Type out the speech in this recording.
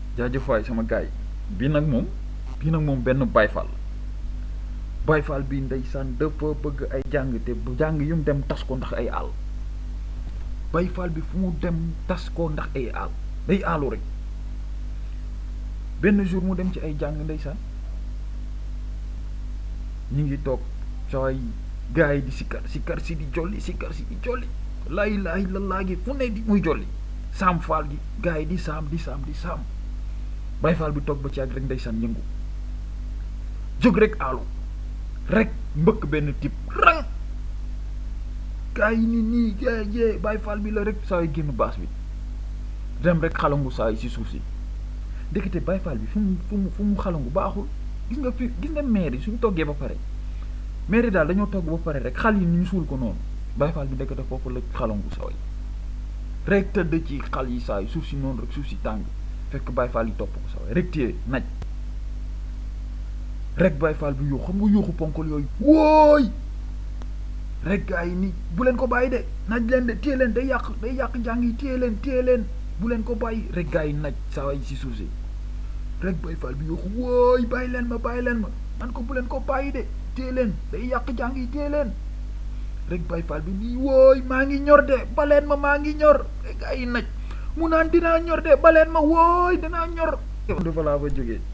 jaajëf waay sama gaay bii nag moom bii nag moom benn bayfal bayfal bi ndeysaan dafa bëgg ay jàng te bu jàng yu mu dem tas ko ndax ay àll bayfal bi fu mu dem tas ko ndax ay àll day àllu rek benn jour mu dem ci ay jàng ndeysaan ñu ngi toog saway gars yi di sikkar sikkar si di jolli sikkar si di jolli laa ilaaha illallaah gi fu ne di muy jolli saam faal gi gars yi di saam di saam di saam bay faal bi toog ba ci ak rek ndeysaan yëngu jóg rek aalu rek mbëkk benn tip rang gars yi ni nii jee jee bay faal bi la rek saa yi génn baas bi dem rek xalangu saa yi si suuf si ndekete bay faal bi fu mu fu mu fu mu xalangu baaxul gis nga fi gis nga maire yi suñu toggee ba pare maire yi daal dañoo togg ba pare rek xal yi ñu suul ko noonu bay faal bi ndekete foofu la xalangu saa yi rek tëdd ci xal yi saa yi suuf si noonu rek suuf si tàng fekk Baye Fall yi topp ko sax rek téye naj rek Baye Fall bi yuux xam nga yuuxu ponkol yooyu wóoy rek gaa yi ni bu leen ko bàyyi de naj leen de téye leen day yàq day yàq njàng yi téye leen téye leen bu leen ko bàyyi rek gaa yi naj saa yi si suuf si rek Baye Fall bi yuuxu wóoy bàyyi leen ma bàyyi leen ma man ko bu leen ko bàyyi de téye leen day yàq njàng yi téye leen rek Baye Fall bi nii wóoy maa ngi ñor de baleen ma maa ngi ñor rek gaa yi naj mu naan dinaa ñor de baleen ma wooy dinaa ñor dafa laa fa jógee